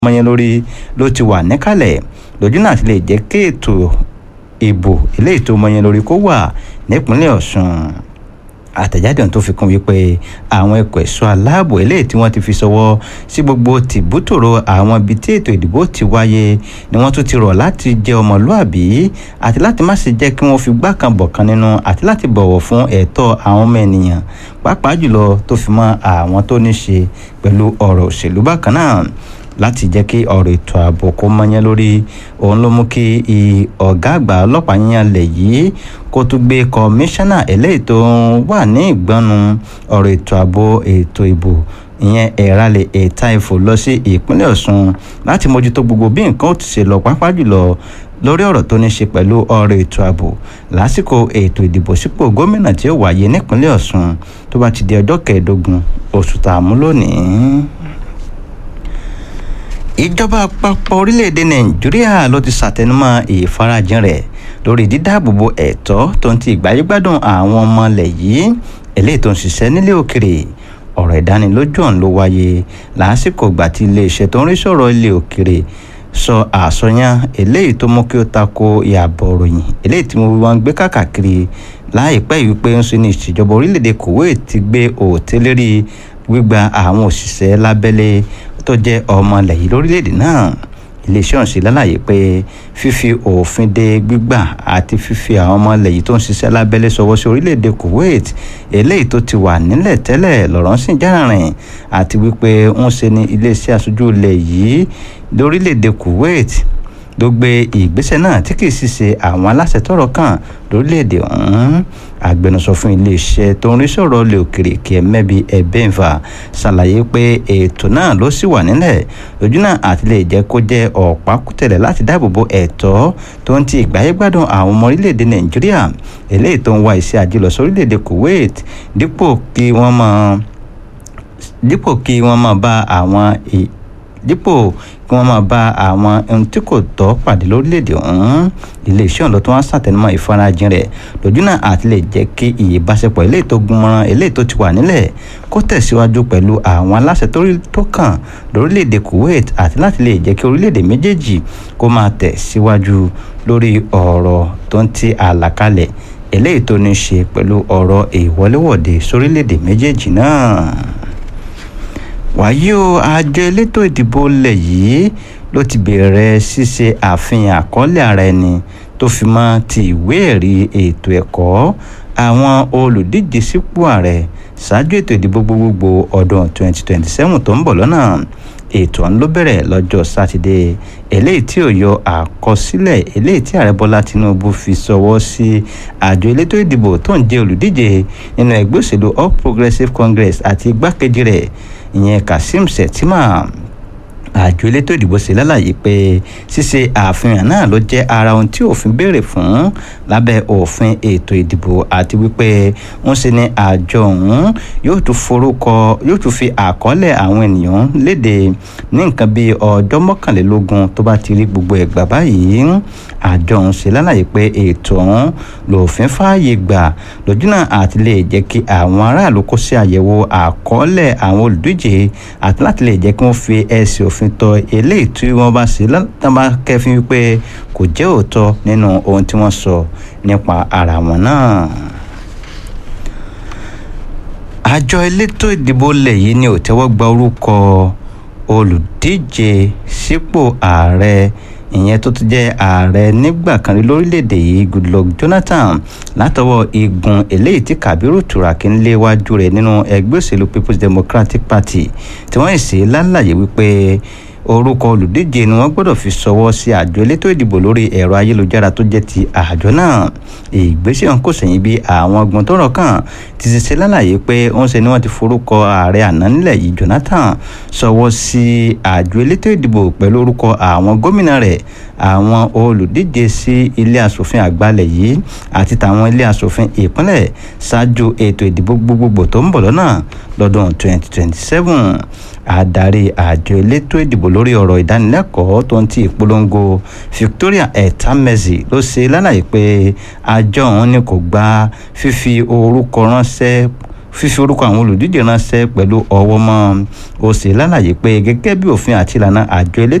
mọyán lórí ló ti wà níkàlẹ̀ lójú náà ti lè jẹ́ kí ètò ìbò eléyìí tó mọyán lórí kó wà nípínlẹ̀ ọ̀ṣun àtẹ̀jáde tó fi kún wípé àwọn ẹ̀kọ́ ẹ̀ṣọ́ aláàbò eléyìí tí wọ́n ti fi ṣọwọ́ sí gbogbo tìbútòrò àwọn ibi tí ètò ìdìbò ti wáyé ni wọ́n tún ti rọ̀ láti jẹ́ ọmọlúàbí àti láti má ṣe jẹ́ kí wọ́n fi gbá kan bọ̀ kan nínú àti láti bọ̀wọ̀ fún ẹ̀tọ́ àwọn ọmọ ènìyàn pàápàá jùlọ tó fi mọ́ àwọn tó ní ṣe pẹ̀lú ọ̀rọ̀ òṣèlú bákan náà láti jẹ́ kí ọ̀rọ̀ ètò ààbò kó mọ́yán lórí òun ló mú kí ọ̀gá àgbà ọlọ́pàá yíyan lẹ̀ yìí kó tún gbé kọmíṣánná eléyìí tó wà ní ìgbọ́nu ọ̀rọ̀ ètò ààbò ètò ìbò ìyẹn ẹ̀rálẹ̀ ẹ̀ta ìfò lọ sí ìpínlẹ̀ ọ̀ṣun láti mójútó gbogbo bí nǹkan ó ti ṣe lọ pápá jùlọ lórí ọ̀rọ̀ tó ní ṣe pẹ̀lú ọ̀rọ̀ ètò ààbò lásìkò ètò ìdìbò sípò gómìnà tí ó wáyé nípínlẹ̀ ọ̀ṣun tó bá ti di ọjọ́ kẹẹ̀ẹ́dógún oṣù tààmú lónìí ìjọba àpapọ̀ orílẹ̀-èdè nàìjíríà ló ti ṣàtẹnumọ́ ìfarajìn rẹ̀ lórí dídáàbòbò ẹ̀tọ́ tó ń ti ìgbáyégbádùn àwọn ọmọ ilẹ̀ yìí eléyìí tó ń ṣiṣẹ́ nílé òkèrè ọ̀rọ̀ ìdánilójú ọ̀hún ló wáyé lásìkò ìgbà tí iléeṣẹ́ tó ń rí sọ̀rọ̀ ilé òkèrè sọ àsọyàn eléyìí tó mú kí ó tako ìyàbọ̀ ròyìn eléyìí tí wọ́n gbé káàkiri láìpẹ́ yìí pé ń ṣe ní ìṣèjọba orílẹ̀-èdè kuwait ti gbé òtẹ́lérí gbígba àwọn òṣìṣẹ́ lábẹ́lé tó jẹ́ ọmọ ilẹ̀ yìí lórílẹ̀‐èdè náà iléeṣẹ́ ọ̀hún ṣe lálàyé pé fífi òfin de gbígbà àti fífi àwọn ọmọ ilẹ̀ yìí tó ń ṣiṣẹ́ lábẹ́lé sọwọ́ sí orílẹ̀‐èdè kuwait eléyìí tó ti wà nílẹ̀ tẹ́lẹ̀ lọ́rọ̀ sì járìn àti wípé ń ṣe ní iléeṣẹ́ aṣojú ilẹ̀ yìí lórílẹ̀‐èdè kuwait ló gbé ìgbésẹ̀ náà tí kì í sì ṣe àwọn aláṣẹ tọ́rọ̀ kàn lórílẹ̀‐èdè ọ̀hún agbẹnusọ fún iléeṣẹ́ tó ń rí sọ̀rọ̀ ilé òkèrè kí ẹ mẹ́bi ẹ̀bẹ́ǹfà ṣàlàyé pé ètò náà ló sì wà nílẹ̀ lójú náà àti lè jẹ́ kó jẹ́ ọ̀pákùtẹ̀lẹ̀ láti dáàbòbo ẹ̀tọ́ tó ń ti ìgbáyégbádùn àwọn ọmọ orílẹ̀‐èdè nàìjíríà eléyìí tó ń wá iṣẹ́ ajé lọ sórílẹ̀‐èdè kuwait dípò kí wọ́n máa dípò kí wọ́n máa bá àwọn dípò kí wọ́n máa bá àwọn ohun tí kò tọ́ pàdé lórílẹ̀‐èdè ọ̀hún iléeṣẹ́ ọ̀lọ́ tó wá ṣàtẹnumọ́ ìfarajìn rẹ̀ lójú náà àti lè jẹ́ kí ìbáṣepọ̀ eléyìí tó gúnmọ́rán eléyìí tó ti wà nílẹ̀ kó tẹ̀síwájú pẹ̀lú àwọn aláṣẹ tó kàn lórílẹ̀‐èdè kuwait àti láti lè jẹ́ kí orílẹ̀‐èdè méjèèjì kó máa tẹ̀síwájú lórí ọ̀rọ̀ tó ń ti àlàkalẹ̀ eléyìí tó ní ṣe pẹ̀lú ọ̀rọ̀ ìwọléwọ̀de sórílẹ̀‐èdè méjèèjì náà wàyí o àjọ elétò ìdìbò ilẹ̀ yìí ló ti bẹ̀rẹ̀ ṣíṣe àfihàn àkọọ́lẹ̀ ara ẹni tó fi mọ́ ti ìwé ẹ̀rí ètò ẹ̀kọ́ àwọn olùdíje sípò ààrẹ ṣáájú ètò ìdìbò gbogbogbò ọdún 2027 tó ń bọ̀ lọ́nà ètò ọ̀hún ló bẹ̀rẹ̀ lọ́jọ́ sátidé eléyìí tí ò yọ àkọsílẹ̀ eléyìí tí ààrẹ bọ́lá tinubu fi sọwọ́ sí àjọ elétò ìdìbò tó ń jẹ́ olùdíje nínú ẹgbẹ́ òṣèlú all progressives congress àti igbákejì rẹ̀ ìyẹn kazeem shettima àjọ elétò ìdìbò ṣe lálàyé pé ṣíṣe àfihàn náà ló jẹ́ ara ohun tí òfin béèrè fún lábẹ́ òfin ètò ìdìbò àti wípé wọ́n ṣe ní àjọ ọ̀hún yóò tún forúkọ yóò tún fi àkọọ́lẹ̀ àwọn ènìyàn léde ní nǹkan bíi ọjọ́ mọ́kànlélógún tó bá ti rí gbogbo ẹ̀gbà báyìí àjọ ọ̀hún ṣe lálàyé pé ètò ọ̀hún lòfin fààyè gbà lójúnà àti lè jẹ́ kí àwọn aráàlú kó ṣe àyẹ̀wò àkọọ́lẹ̀ àwọn olùdíje àti láti lè jẹ́ kí wọ́n fi ẹsẹ̀ òfin tọ eléyìí tí wọ́n bá ṣe látàbá kẹfin wípé kò jẹ́ òótọ́ nínú ohun tí wọ́n sọ nípa ara wọn náà àjọ elétò ìdìbò ilẹ̀ yìí ni ò tẹ́wọ́ gba orúkọ olùdíje sípò ààrẹ ìyẹn tó ti jẹ́ ààrẹ nígbà kan rí lórílẹ̀‐èdè yìí goodluck jonathan látọwọ́ igun eléyìí tí kabiru turaki ń léwájú rẹ̀ nínú ẹgbẹ́ òṣèlú people's democratic party tí wọ́n sì lálàyé wípé orúkọ olùdíje ni wọ́n gbọ́dọ̀ fi ṣọwọ́ sí àjọ elétò ìdìbò lórí ẹ̀rọ ayélujára tó jẹ́ ti àjọ náà ìgbésẹ̀ ọ̀hún kò sẹ́yìn bí àwọn ọgbọ̀n tó rọ̀ kàn ti ṣe ṣe lálàyé pé ó ń ṣe ni wọ́n ti forúkọ ààrẹ àná nílẹ̀ yìí jonathan ṣọwọ́ sí àjọ elétò ìdìbò pẹ̀lú orúkọ àwọn gómìnà rẹ̀ àwọn olùdíje sí ilé asòfin àgbàlẹ̀ yìí àti tàwọn ilé asòfin ìpínlẹ̀ ṣáájú ètò ìdìbò gbogbogbò tó ń bọ̀ lọ́nà lọ́dún 2027 adarí àjọ elétò ìdìbò lórí ọ̀rọ̀ ìdánilẹ́kọ̀ọ́ tó ń ti ìpolongo victoria etamezi ló ṣe lálàyé pé àjọ òun ni kò gba fífi orúkọ ránṣẹ́ fífi orúkọ àwọn olùdíje ránṣẹ́ pẹ̀lú ọwọ́ mọ́ ó sì lálàyé pé gẹ́gẹ́ bí òfin àti ìlànà àjọ elétò